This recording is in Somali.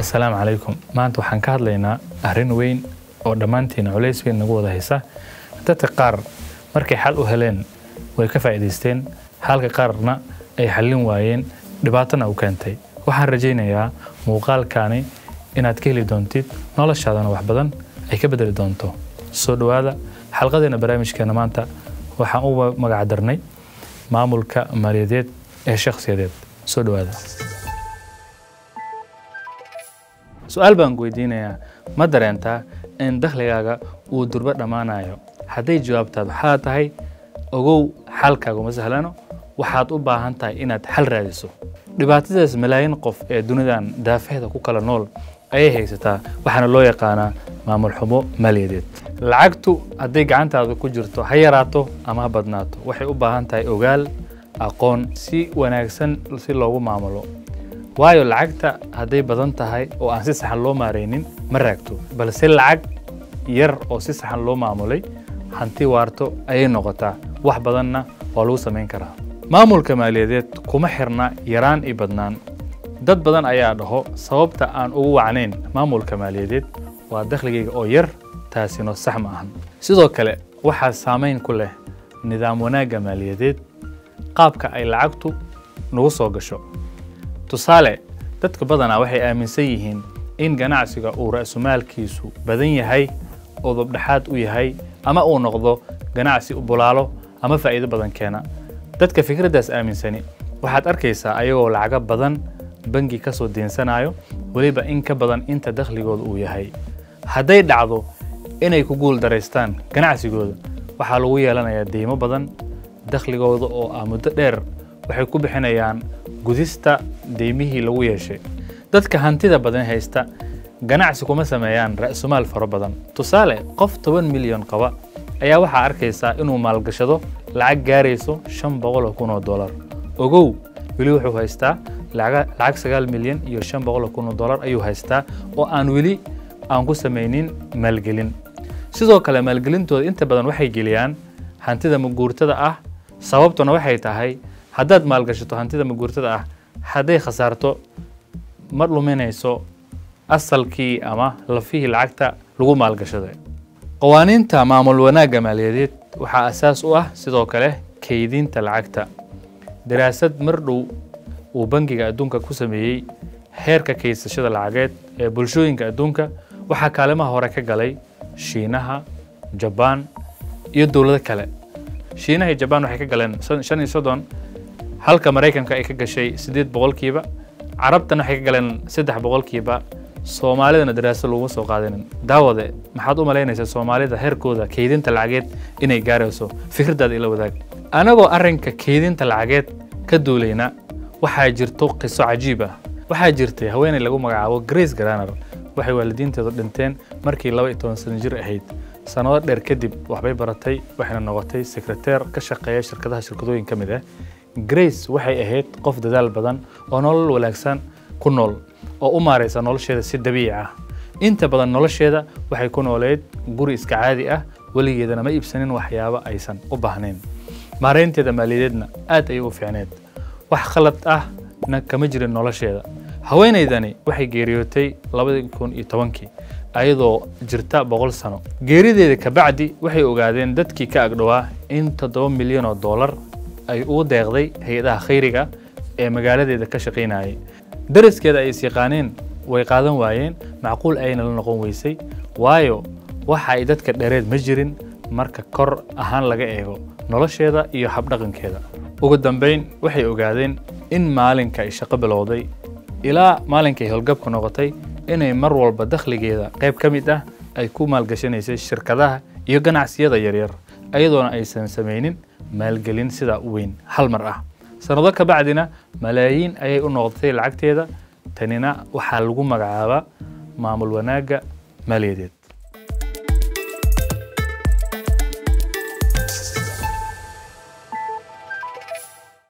assalaamu calaykum maanta waxaan ka hadlaynaa arrin weyn oo dhammaantiina culays weyn nagu wada haysa dadka qaar markay xal u heleen way ka faa'iidaysteen halka qaarna ay xallin waayeen dhibaatona u keentay waxaan rajaynayaa muuqaalkaani inaad ka heli doontid noloshaadana wax badan ay ka bedeli doonto soo dhowaada xalqadeena barnaamijkeena maanta waxaan u magac darnay maamulka maaliyadeed ee shakhsiyadeed soo dhowaada su-aal baan ku weydiinayaa ma dareentaa in dakhligaaga uu durbo dhammaanayo hadday jawaabtaad waxaa tahay ogow xalkaagu ma sahlano waxaad u baahan tahay inaad xal raadiso dhibaatadaas malaayiin qof ee dunidan daafahda ku kala nool ayay haysataa waxaana loo yaqaanaa maamul xumo maaliyadeed lacagtu hadday gacantaada ku jirto ha yaraato ama ha badnaato waxay u baahan tahay ogaal aqoon si wanaagsan si loogu maamulo waayo lacagta hadday badan tahay oo aan si saxan loo maaraynin ma raagto balse lacag yar oo si saxan loo maamulay hanti waarto ayay noqotaa wax badanna waa lagu samayn karaa maamulka maaliyadeed kuma xirna yaraan iyo badnaan dad badan ayaa dhaho sababta aan ugu wacnayn maamulka maaliyadeed waa dakhligayga oo yar taasino sax ma ahan sidoo kale waxaa saamayn ku leh nidaam wanaagga maaliyadeed qaabka ay lacagtu nagu soo gasho tusaale dadka badanaa waxay aaminsan yihiin in ganacsiga uu ra'sumaalkiisu badan yahay oo dabdhexaad u yahay ama uu noqdo ganacsi bulaalo ama faa'iido badan keena dadka fikraddaas aaminsani waxaad arkaysaa ayagoo lacago badan bangi ka soo deensanayo weliba in ka badan inta dakhligooda uu yahay hadday dhacdo inay ku guul daraystaan ganacsigooda waxaa lagu yeelanayaa deymo badan dakhligooda oo ah muddo dheer waxay ku bixinayaan gudista deymihii lagu yeeshay dadka hantida badan haysta ganacsi kuma sameeyaan ra'sumaal fara badan tusaale qof toban milyan qaba ayaa waxaa arkaysaa inuu maalgashado lacag gaarayso shan boqol oo kun oo dollar ogow weli wuxuu haystaa lacag sagaal milyan iyo shan boqol oo kun oo dollar ayuu haystaa oo aan weli aan ku samaynin maalgelin sidoo kale maalgelintooda inta badan waxay geliyaan hantida maguurtada ah sababtuna waxay tahay haddaad maalgashato hantida maguurtada ah hadday khasaarto ma dhuminayso asalkii ama lafihii lacagta lagu maalgashaday qawaaniinta maamul wanaagga maaliyadeed waxaa asaas u ah sidoo kale kaydinta lacagta daraasad mar dhow uu bangiga adduunka ku sameeyey heerka kaysashada lacageed ee bulshooyinka adduunka waxaa kaalimaha hore ka galay shiinaha jabaan iyo dowlado kale shiinaha iyo jabaan waxay ka galeen shan iyo soddon halka maraykanka ay ka gashay siddeed boqolkiiba carabtana waxay ka galeen saddex boqolkiiba soomaalidana daraasad laguma soo qaadanin daawade maxaad u malaynaysaa soomaalida heerkooda kaydinta lacageed inay gaarayso fikraddaada ila wadaag anagoo arrinka kaydinta lacageed ka duulayna waxaa jirto qiso cajiib ah waxaa jirtay haweeney lagu magacaabo grace garaner waxay waalidiinteedu dhinteen markii laba iyo toban sano jir ahayd sannado dheer kadib waxbay baratay waxayna noqotay sekreteer ka shaqeeya shirkadaha shirkadooyin ka mid ah grace waxay ahayd qof dadaal badan oo nolol wanaagsan ku nool oo u maaraysa nolosheeda si dabiici ah inta badan nolosheeda waxay ku nooleyd guri iska caadi ah weligeedana ma iibsanin waxyaabo aysan u baahnayn maaraynteeda maaliyadeedna aad ayay u fiicneed wax khalad ahna kama jirin nolosheeda haweenaydani waxay geeriyootay labadii kun iyo tobankii ayadoo jirta boqol sano geerideeda kabacdi waxay ogaadeen dadkii ka agdhowaa in toddoba milyan oo dollar ay ugu deeqday hay-adaha khayriga ee magaaladeeda ka shaqaynayay dariskeeda ay is yaqaaneen way qaadan waayeen macquul ayna la noqon weysay waayo waxa ay dadka dhereed ma jirin marka kor ahaan laga eego nolosheeda iyo habdhaqankeeda ugu dambayn waxay ogaadeen in maalinka ay shaqo bilowday ilaa maalinkay howlgabku noqotay inay mar walba dakhligeeda qayb ka mid ah ay ku maalgashanaysay shirkadaha iyo ganacsiyada yaryar ayadoona aysan samaynin maalgelin sidaa u weyn hal mar ah sannado ka bacdina malaayiin ayay u noqotay lacagteeda tanina waxaa lagu magacaabaa maamul wanaagga maaliyadeed